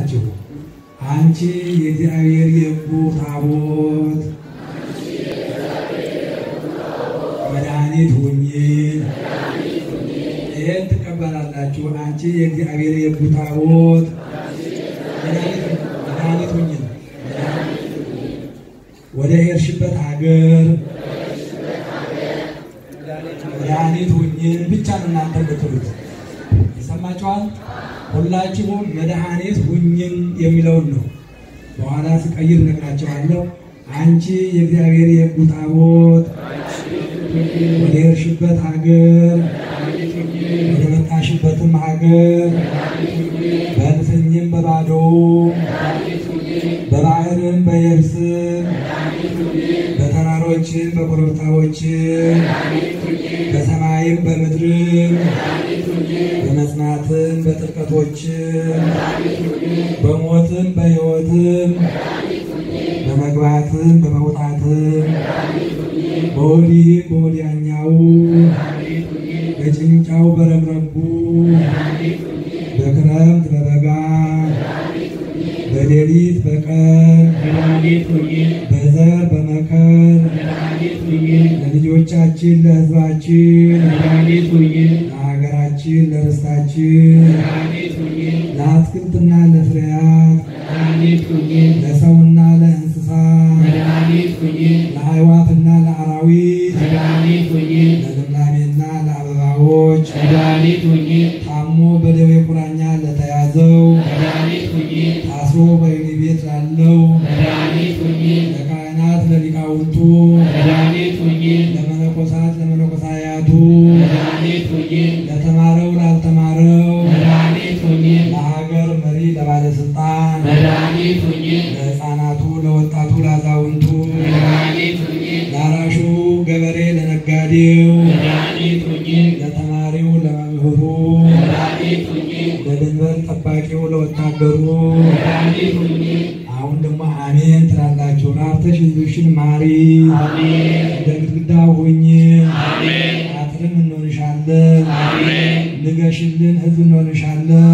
አንቺ የእግዚአብሔር የሕጉ ታቦት መድኃኒት ሁኚ። ይህን ትቀበላላችሁ። አንቺ የእግዚአብሔር የሕጉ ታቦት መድኃኒት ሁኚ። ወደ ሄድሽበት ሀገር መድኃኒት ሁኚን ብቻ ነው እናንተ የምትሉት። ይሰማችኋል? ሁላችሁም መድኃኒት ሁኚን የሚለውን ነው። በኋላ ስቀይር እነግራችኋለሁ። አንቺ የእግዚአብሔር የሕጉ ታቦት ወደ ሄድሽበት ሀገር ወደ መጣሽበትም ሀገር በእልፍኝም በባዶውም በባህርም በየብስም በተራሮችም በኮረብታዎችም በሰማይም በምድርም በመጽናትም በጥልቀቶችም በሞትም በሕይወትም በመግባትም በመውጣትም በወዲህ በወዲያኛው በጭንጫው በረግረጉ በክረምት በበጋ በሌሊት በቀን በዘር በመከር ለልጆቻችን ለሕዝባችን ለሀገራችን ለርስታችን ለአትክልትና ለፍሬያት ለሰውና ለእንስሳ ለአዕዋፍና ለአራዊት ለልምላሜና ለአበባዎች ታሞ በደዌ ቁራኛ ለተያዘው ታስሮ በወህኒ ቤት ላለው ለካህናት ለሊቃውንቱ ለመነኮሳት ለመነኮሳያቱ ለተማረው ላልተማረው ለሀገር መሪ ለባለስልጣን ለሕፃናቱ ለወጣቱ ለአዛውንቱ ለአራሹ ገበሬ ለነጋዴው ለተማሪው ለመምህሩ ለድንበር ጠባቂው ለወታደሩ አሁን ደግሞ አሜን ትላላችሁ። ራርተሽ ሕዝብሽን ማሪ፣ እንደ ግድግዳ ሁኝ፣ አጥርም እንሆንሻለን፣ ንገሽልን ሕዝብ እንሆንሻለን።